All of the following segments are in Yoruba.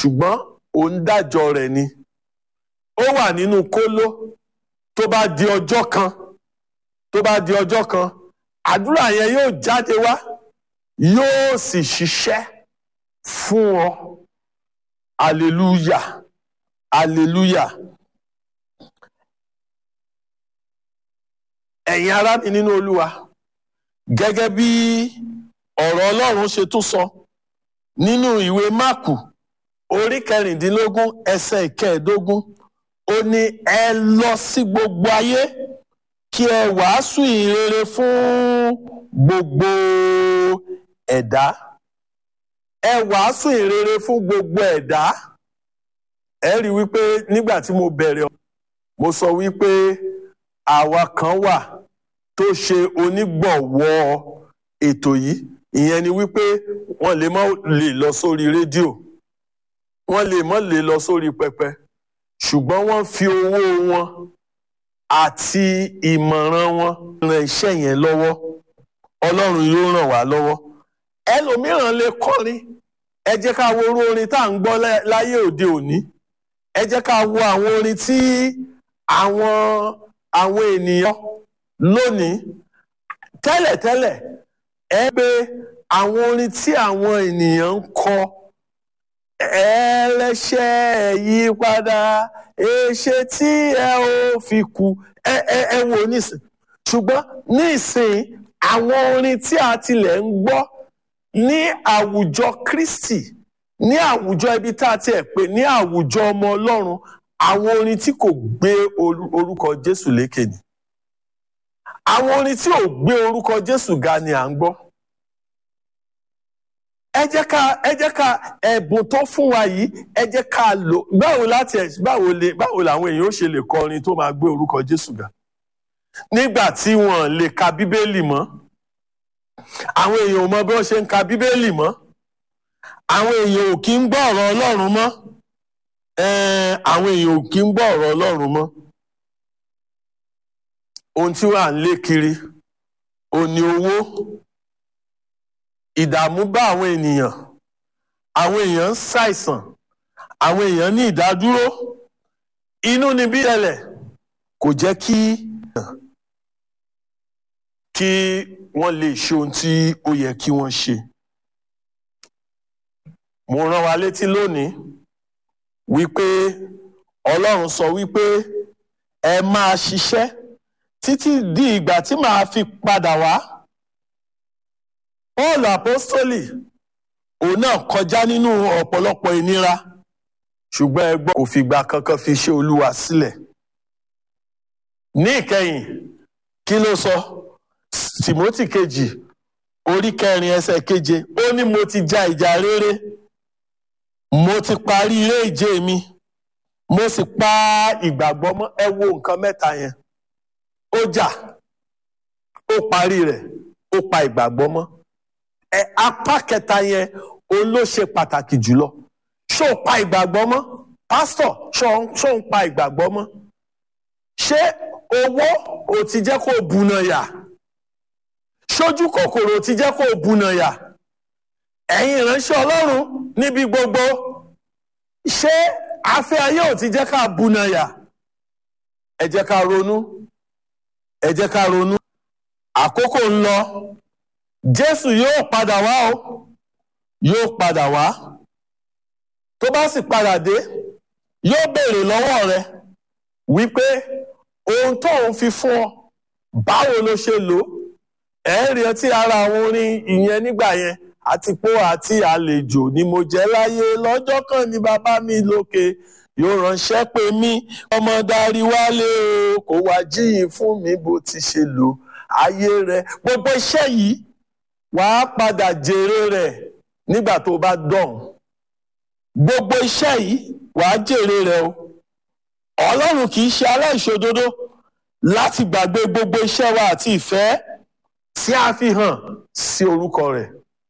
ṣùgbọ́n òun dájọ́ rẹ̀ ni ó wà nínú kóló tó bá di ọjọ́ kan tó bá di ọjọ́ kan àdúrà yẹn yóò jáde wá yóò sì ṣiṣẹ́ fún ọ hallelujah hallelujah ẹ̀yin ará mi nínú olúwa gẹ́gẹ́ bí ọ̀rọ̀ ọlọ́run ṣe tún sọ nínú ìwé máàkù orí kẹrìndínlógún ẹsẹ̀ ìkẹẹ̀ẹ́dógún ó ní ẹ lọ sí gbogbo ayé kí ẹ wàásù ìrere fún gbogbo ẹ̀dá ẹ wàásù ìrere fún gbogbo ẹ̀dá ẹ rí i wípé nígbà tí mo bẹ̀rẹ̀ mo sọ wípé àwa kan wà tó ṣe onígbọ̀wọ́ ètò yìí ìyẹn ni wípé wọ́n lè má lè lọ sórí rédíò wọ́n lè má lè lọ sórí pẹpẹ ṣùgbọ́n wọ́n fi owó wọn àti ìmọ̀ràn wọn ran iṣẹ́ yẹn lọ́wọ́ ọlọ́run yóò ràn wá lọ́wọ́ ẹlòmíràn lè kọrin ẹ jẹ́ ká wo orú orin tá à ń gbọ́ láyé òde òní ẹ jẹ́ ká wo àwọn orin tí àwọn àwọn ènìyàn lónìí tẹ́lẹ̀tẹ́lẹ̀ ẹ pé àwọn orin tí àwọn ènìyàn ń kọ ẹlẹ́ṣẹ̀ yí padà èṣe tí ẹ ò fi kú ẹ ẹ ẹ wò nísìn ṣùgbọ́n nísìn àwọn orin tí a tilẹ̀ ń gbọ́ ní àwùjọ Kristi ní àwùjọ ibi tá a tiẹ̀ pè ní àwùjọ ọmọ Ọlọ́run àwọn orin tí kò gbé orúkọ Jésù lékè ni àwọn orin tí ò gbé orúkọ Jésù ga ni à ń gbọ́ ẹ jẹ́ ká ẹ jẹ́ ká ẹ̀bùn tó fún wa yìí ẹ jẹ́ ká lò báwo láti ẹ̀ báwo lè báwo làwọn èèyàn ó ṣe lè kọ orin tó máa gbé orúkọ Jésù ga nígbà tí wọ́n lè ka Bíbélì mọ́ àwọn èèyàn ò mọ bí wọ́n ṣe ń ka Bíbélì mọ́ àwọn èèyàn ò kí ń gbọ́ ọ̀rọ̀ Ọlọ́run mọ́ àwọn èèyàn ò kí ń gbọ́ ọ̀rọ̀ Ọlọ́run mọ́ ohun tí wàá ń lé kiri òní owó ìdààmú bá àwọn ènìyàn àwọn èèyàn ń ṣàìsàn àwọn èèyàn ní ìdádúró inú ni bí ẹlẹ̀ kò jẹ́ kí kí wọ́n lè ṣe ohun tí ó yẹ kí wọ́n ṣe. mo rán wa létí lónìí wípé Ọlọ́run sọ wípé ẹ máa ṣiṣẹ́ títí di ìgbà tí màá fi padà wá. Paul apostoli òun náà kọjá nínú ọ̀pọ̀lọpọ̀ ìnira ṣùgbọ́n ẹgbọ́n kò fìgbà kankan fi ṣe Olúwa sílẹ̀. ní ìkẹyìn kí ló sọ Timothy kejì orí kẹrin ẹsẹ̀ keje ó ní mo ti ja ìjà rere mo ti parí eré ìje mi mo sì pa ìgbàgbọ́ mọ́ ẹ wo nǹkan mẹ́ta yẹn ó jà ó parí rẹ̀ ó pa ìgbàgbọ́ mọ́ ẹ apá kẹta yẹn òun ló ṣe pàtàkì jùlọ ṣó o pa ìgbàgbọ́ mọ́ pásítọ̀ ṣó ń pa ìgbàgbọ́ mọ́ ṣé owó ò ti jẹ́ kó o bùnà yà ṣojú kòkòrò ò ti jẹ́ kó o bùnà yà ẹ̀yin ìránṣẹ́ Ọlọ́run níbi gbogbo ṣé afẹ́ ayé ò ti jẹ́ ká bùnà yà ẹ jẹ́ ká ronú ẹ jẹ́ ká ronú àkókò ń lọ jésù yóò padà wá o yóò padà wá tó bá sì padà dé yóò béèrè lọ́wọ́ rẹ wípé ohun tó ń fi fún ọ báwo ló ṣe lò ó ẹ ń rí ọtí ara àwọn orin ìyẹn nígbà yẹn àti pó àti àlejò ni mo jẹ́ láyé lọ́jọ́ kan ní bàbá mi lókè yóò ránṣẹ́ pé mí ọmọ darí wálé o kò wá jíyìn fún mi bó ti ṣe lò ayé rẹ gbogbo iṣẹ́ yìí wàá padà jèrè rẹ̀ nígbà tó bá dọ̀hún gbogbo iṣẹ́ yìí wàá jèrè rẹ̀ o ọlọ́run kì í ṣe aláìṣòdodo láti gbàgbé gbogbo iṣẹ́ wa àti ìfẹ́ tí a fi hàn sí orúkọ rẹ̀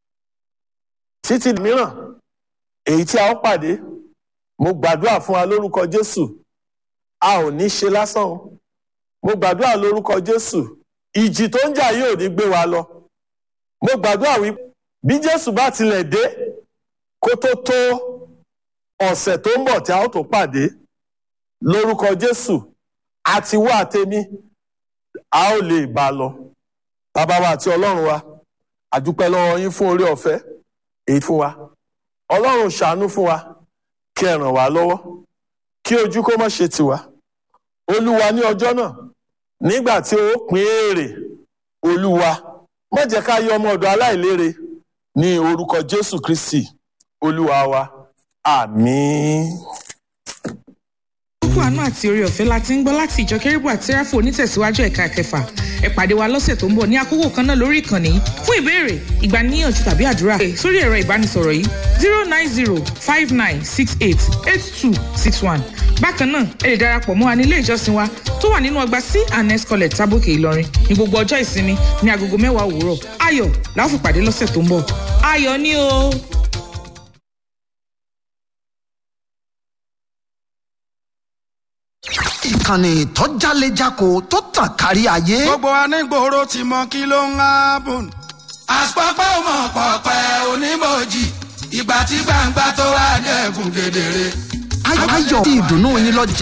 títí mìíràn èyí tí a ó pàdé mo gbàdúrà fún wa lórúkọ Jésù a ò ní ṣe lásán o mo gbàdúrà lórúkọ Jésù ìjì tó ń jà yóò ní gbé wa lọ mo gbàdúrà wí bí Jésù bá tilẹ̀ dé kó tó tó ọ̀sẹ̀ tó ń bọ̀ tí a ó tó pàdé lórúkọ jésù àti wá àtẹmí a ó lè bá a lọ bàbá wa àti ọlọ́run wa àdúpẹ́ lọ́wọ́ yín fún orí ọ̀fẹ́ èyí fún wa ọlọ́run ṣàánú fún wa kí ẹ ràn wá lọ́wọ́ kí ojú kó má ṣe tiwa olúwa ní ọjọ́ náà nígbà tí ó pín èrè olúwa má jẹ́ ká yọ ọmọ ọ̀dọ̀ aláìlérè ní orúkọ jésù kristi olúwa wa àmín. kókó àánú àti orí ọ̀fẹ́ la ti ń gbọ́ láti ìjọ kérébù àti sẹ́ráfù onítẹ̀síwájú ẹ̀ka kẹfà ẹ pàdé wa lọ́sẹ̀ tó ń bọ̀ ní àkókò kan náà lórí ìkànnì yìí fún ìbéèrè ìgbaniníyànjú tàbí àdúrà pè sórí ẹ̀rọ ìbánisọ̀rọ̀ yìí zero nine zero five nine six eight eight two six one bákan náà ẹ lè darapọ̀ mọ́ wa ní ilé ìjọsìn wa tó wà nínú ọgbà c and s college tábòkè ìlọrin ní gbogbo ọjọ́ ìsinmi ní agogo mẹ́wàá òwúrọ̀ ayọ̀ la ó fi pàdé lọ́sẹ̀ tó ń bọ̀ ayọ̀ ni o. ìkànnì tó jálejako tó tàn kárí ayé. gbogbo anígboro ti mọ kí ló ń hábùn. àpapọ̀ mọ̀ pọ̀pẹ́ onímọ̀jì ìgbà tí gbangba tó wà dẹ́kun kedere. ayọ̀ tí ìdùnnú yín lọ jẹ